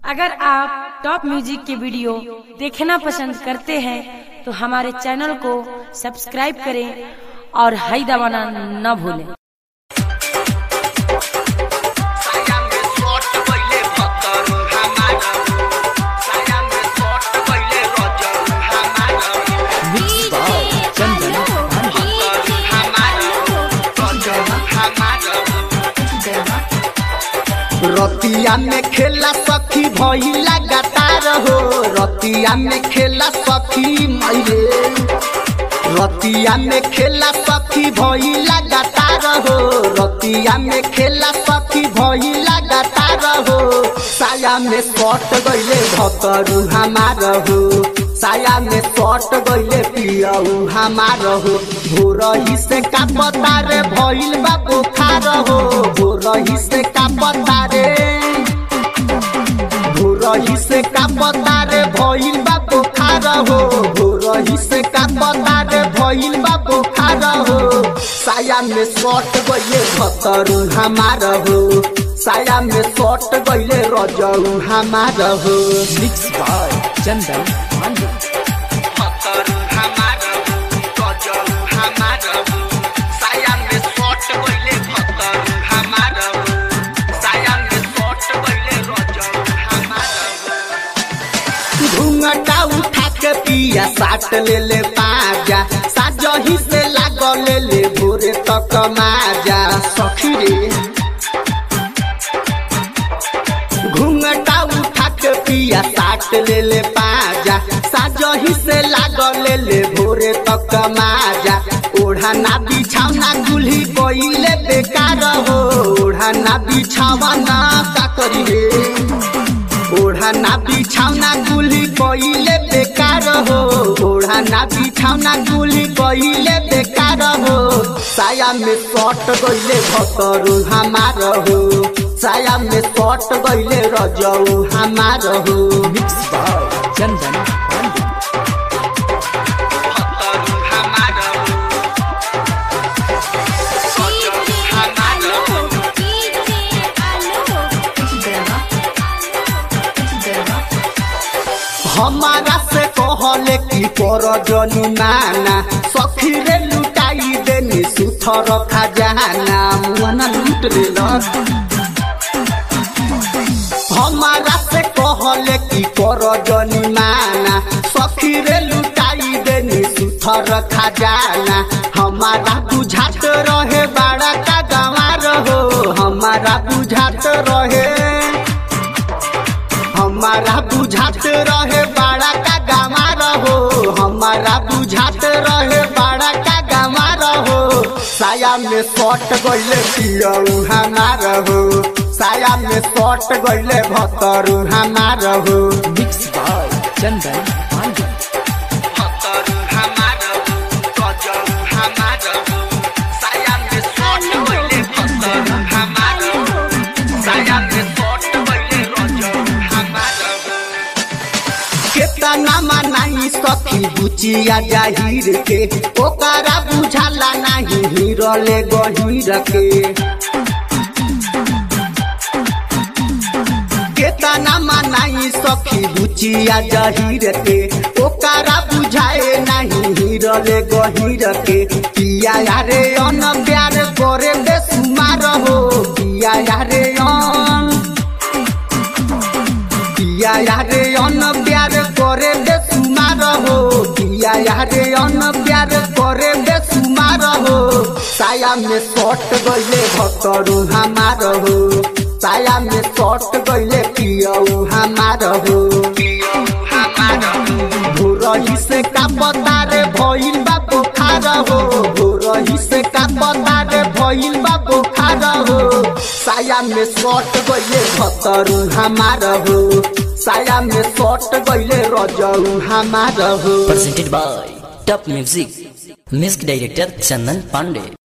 अगर आप top music के वीडियो देखना पसंद करते हैं तो हमारे चैनल को सब्सक्राइब करें और हाई दबाना न भूलें साया में शॉट पहिले भतर हमारा साया में शॉट पहिले रजल हमारा चंदन भतर हमारा रजल हमारा रतिया में खेला सखी भइला गतार हो रतिया में खेला सखी मइले रतिया में खेला सखी भइला गतार हो रतिया में खेला सखी भइला गतार हो साया में सट गइले भतरू हमार हो साया में सट गइले पियऊ हमार हो भोरही से का पतारे भइल बा बुखार हो भोरही से का पतारे भोरही से का पतारे भइल बा बुखार हो भोरही से का पतारे भइल बा बुखार हो साया में सट गइले भतरू हमार हो साया में सट गइले रजऊ हमार हो मिक्स बाय चंदन पांडे भतरू हमार हो रजऊ हमार हो साया में सट गइले भतरू हमार हो साया में सट गइले रजऊ हमार हो घूंघटा उठा के पिया साट ले ले पाजा साजही से लागल ले ले भोरे तक माजा सखी रे घूंघटा उठा के पिया साट ले ले पाजा साजही से लागल ले ले भोरे तक माजा ओढ़ाना बिछावना गुल्ही कोइले बेकार हो ओढ़ाना बिछावना का करी रे ओढ़ाना बिछावना गुली कइले बेकार हो ओढ़ाना बिछावना गुली कइले बेकार हो साया में सट गइले भतरू हमार हो साया में सट गइले रजऊ हमार हो मिक्स बाय चंदन पांडे भतरू हमार हो रजऊ हमार हो हमारा से कहले की पर जनी माना सखी रे लुटाई देनी सुथर खजाना मुआना लूट लेलस हमारा से कहले की पर जनी माना सखी रे लुटाई देनी सुथर खजाना हमारा बुझात रहे बड़ा का गंवार हो हमारा बुझात रहे हमारा बुझात रहे बड़ा का गंवार हो हमारा बुझात रहे बड़ा का गंवार हो साया में सट गइले पियऊ हमार हो साया में सट गइले भतरू हमार हो मिक्स बाय चंदन पांडे भतरू हमार हो रजऊ हमार हो साया में सट गइले भतरू हमार हो साया में सट गइले रजऊ हमार हो केतना मनाई सखी बुचिया जाहिर के ओकरा बुझाला नाही हिरले गहिर के केतना मनाई सखी बुचिया जहिर के ओकरा बुझाए नाही हिरले गहिर के पिया यारे अन प्यार करे बेसुमार हो पिया यारे अन पिया यारे अन प्यार करे बेसुमार हो पिया यारे अन प्यार करे बेसुमार हो साया में सट गइले भतरू हमार हो साया में सट गइले पियऊ हमार हो भोरही से का बतारे भइल बा बुखार हो भोरही से का बतारे भइल बा बुखार हो साया में सट गइले भतरू हमार हो साया में सट गइले रजऊ हमार हो presented by Top Music. Music director Chandan Pandey.